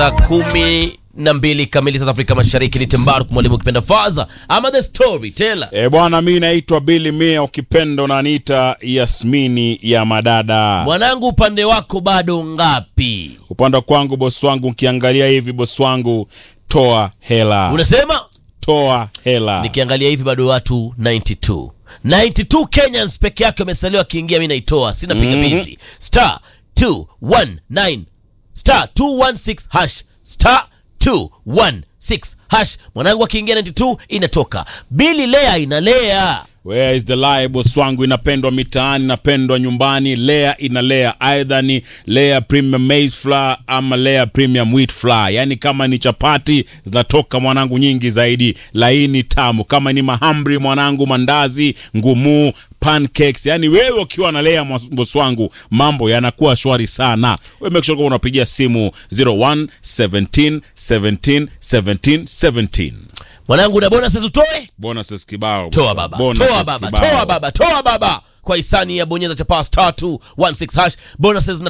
saa kumi na mbili kamili South Afrika Mashariki. Ni Tembaruk mwalimu ukipenda Faza ama the story teller. E bwana, mi naitwa Billy Mia, ukipenda unaniita Yasmini ya madada. Mwanangu, upande wako bado ngapi? Upande wa kwangu bosi wangu, ukiangalia hivi bosi wangu, toa hela, Unasema toa hela. nikiangalia hivi bado watu 92 92 Kenyans peke yake wamesalia wakiingia, mi naitoa, sina pingamizi. Star 219 star 216 hash star 216 hash. Mwanangu akiingia 92 inatoka. Bili lea inalea Where is the lie bosi wangu, inapendwa mitaani, inapendwa nyumbani. Lea inalea, aidha ni Lea premium maize flour ama Lea premium wheat flour. Yani kama ni chapati zinatoka mwanangu nyingi zaidi, laini tamu. Kama ni mahamri mwanangu, mandazi ngumu pancakes yani wewe ukiwa na Lea mwas- bosi wangu mambo yanakuwa shwari sana. Wewe make sure kwamba unapigia simu 01 17 17 17 17. mwanangu, na bonuses utoe Bonuses kibao. bosi toa wangu. baba Bonuses toa baba kibao. toa baba toa baba kwa hisani ya bonyeza chapa star 216 hash bonuses